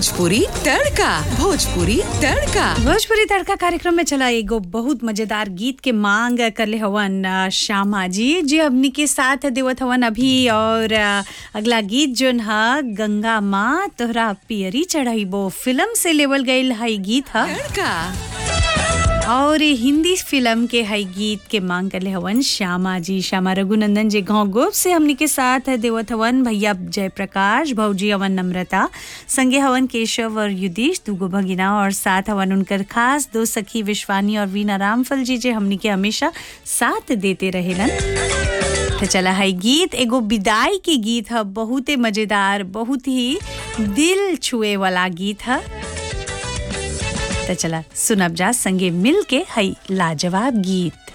भोजपुरी तड़का भोजपुरी तड़का भोजपुरी तड़का कार्यक्रम में चला एगो बहुत मजेदार गीत के मांग करले हवन अ, श्यामा जी जी हमनी के साथ देवत हवन अभी और अ, अगला गीत जोन ह गंगा माँ तोहरा पियरी चढ़ाइबो फिल्म से लेवल गईल हई गीत ह तड़का और हिंदी फिल्म के हई गीत के मांग करले हवन श्यामा जी श्यामा रघुनंदन जी गाँव गोप से हमनी के साथ देवत हवन भैया जयप्रकाश भौजी हवन नम्रता संगे हवन केशव और युधीश दूगो भगिना और साथ हवन उनकर खास दो सखी विश्वानी और वीना रामफल जी जे हमनी के हमेशा साथ देते रहेलन तो चला है गीत एगो विदाई के गीत है बहुते मजेदार बहुत ही दिल छुए वाला गीत है तो चला सुनब जा संगे मिल के हई लाजवाब गीत